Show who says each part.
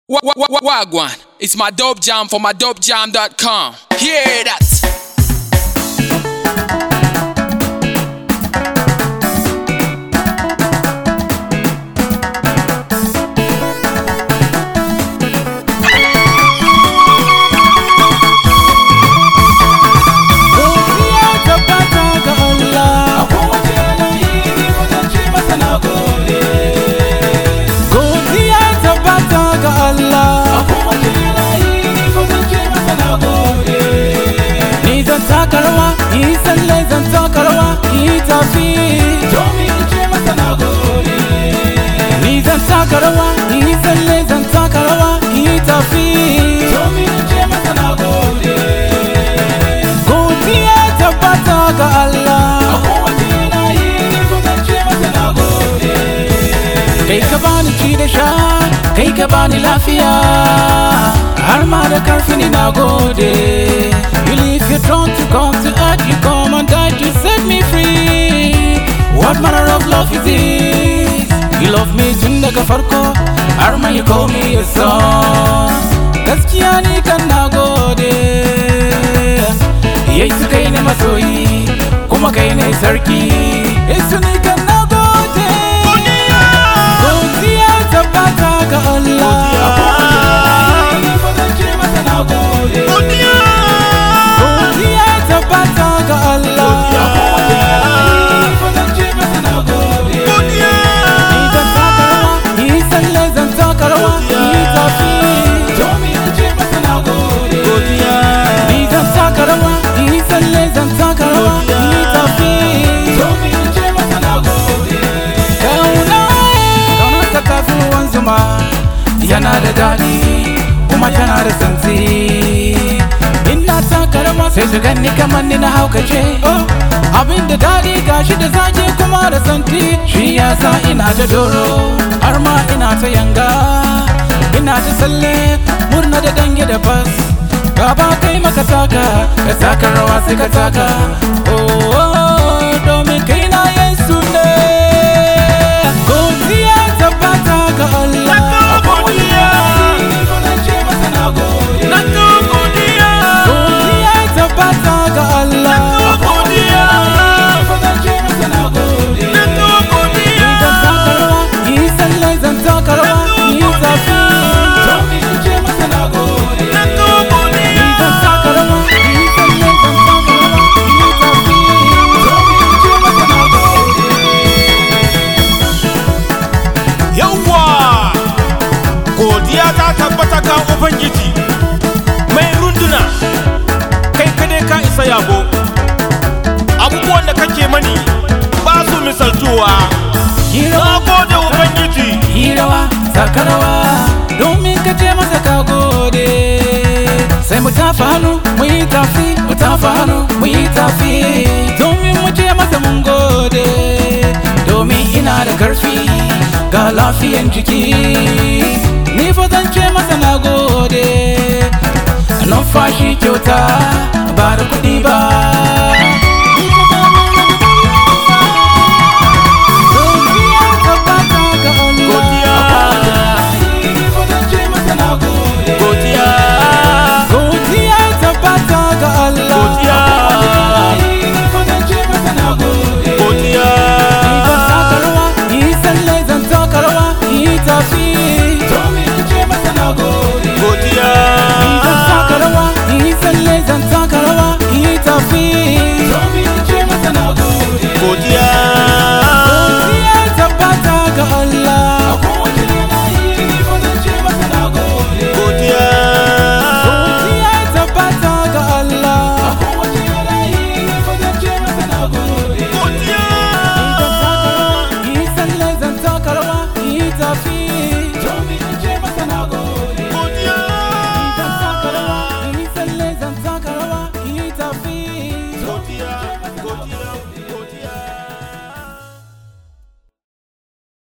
Speaker 1: Wa- wa- wa- Wagwan, it's my dope jam for my dopejam.com. Hear that?
Speaker 2: Godiya tabbata ga Allah. Godiya tabbata ga Allah. Ni zan taka rawa, ni tsalle zan taka rawa, ni tafi. Ni zan taka rawa, ni tsalle zan taka rawa, ni tafi. Godiya tabbata ga Allah. Kai ka bani ci da sha, kai ka bani lafiya, har ma da karfi ni na gode. You leave your throne to come to earth, you come and die to set me free. What manner of love is this? You love me tun daga farko, har ma you call me your son. Gaskiya ni kan na gode. Yesu kai ne masoyi, kuma kai ne sarki. Yesu ni kan na gode. Godiya tabbata ga Allah. Godiya tabbata ga Allah. Ni zan taka rawa, ni tsalle zan taka rawa, ni tafi. Ni zan taka rawa, ni tsalle zan taka rawa, ni tafi. Kauna kauna ta tafi ruwan zuma yana da daɗi kuma tana da santsi. Ina taka rawa sai su ganni kamar ni na haukace. Abin da daɗi gashi da zaki kuma da santi shi yasa ina ta doro har ma ina ta yanga. Ina ta tsalle murna da dange da bas. Gaba kai maka taka ka taka rawa sai ka taka. Oh, oh, domin kai na Yesu ne. Godiya tabbata ga Allah. Godiya tabbata ga Allah. Ni zan taka rawa, ni tsalle zan taka rawa, ni tafi. Ni zan taka rawa, ni tsalle zan taka rawa, ni tafi.
Speaker 3: Yawwa! Godiya ta tabbata ga Ubangiji mai runduna, kai kadai ka isa yabo. Abubuwan da kake mani ba su misaltuwa.
Speaker 2: Yi
Speaker 3: Na
Speaker 2: rawa,
Speaker 3: gode Ubangiji,
Speaker 2: yi rawa, saka rawa, domin ka ce masa ka gode. Sai mu tafa hannu, mu yi tafi, mu tafa hannu, mu yi tafi. Domin mu ce masa mun gode, domin ina da karfi ga lafiyan jiki. Ni fa zan ce masa na gode, numfashi kyauta ba da kuɗi ba.